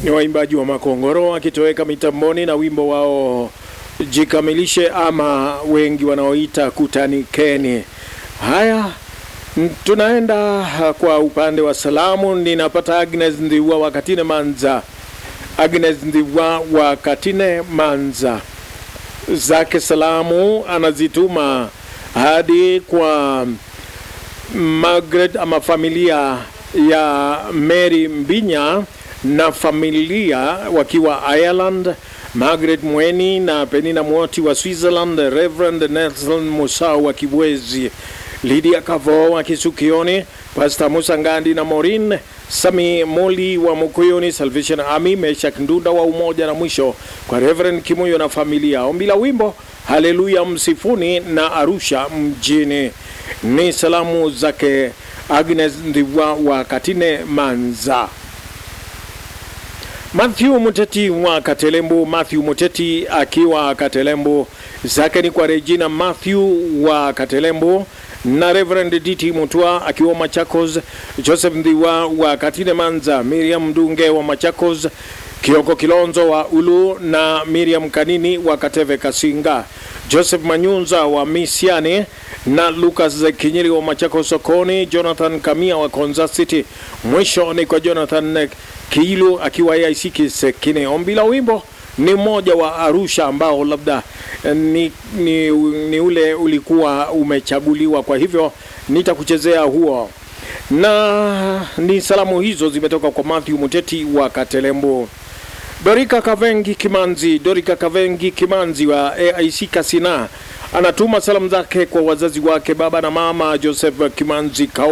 ni waimbaji wa Makongoro wakitoweka mitamboni na wimbo wao jikamilishe ama wengi wanaoita kutanikeni. Haya, n- tunaenda kwa upande wa salamu. Ninapata Agnes Ndiwa wa Katine Manza, Agnes Ndiwa wa Katine Manza zake salamu anazituma hadi kwa Margaret ama familia ya Mary Mbinya na familia wakiwa Ireland, Margaret Mweni na Penina Mwoti wa Switzerland, Reverend Nelson Musau wa Kibwezi, Lydia Kavo wa Kisukioni, Pastor Musa Ngandi na Morin Sami Moli wa Mukuyuni Salvation Army, Meshak Ndunda wa Umoja, na mwisho kwa Reverend Kimuyo na familia. Ombi la wimbo Haleluya Msifuni na Arusha mjini. Ni salamu zake Agnes Ndiwa wa Katine Manza. Matthew Muteti wa Katelembo, Matthew Muteti akiwa Katelembo, zake ni kwa Regina Matthew wa Katelembo na Reverend DT Mutua akiwa Machakos, Joseph Ndiwa wa Katine Manza, Miriam Ndunge wa Machakos, Kioko Kilonzo wa Ulu na Miriam Kanini wa Kateve Kasinga, Joseph Manyunza wa Misiani na Lucas Kinyiri wa Machakos sokoni, Jonathan Kamia wa Konza City. Mwisho ni kwa Jonathan Kiilu akiwa AIC Kisekine. Ombi la wimbo ni mmoja wa Arusha ambao labda eh, ni, ni, ni ule ulikuwa umechaguliwa, kwa hivyo nitakuchezea huo, na ni salamu hizo zimetoka kwa Matthew Muteti wa Katelembo. Dorika Kavengi Kimanzi, Dorika Kavengi Kimanzi wa AIC Kasina anatuma salamu zake kwa wazazi wake baba na mama Joseph Kimanzi Kau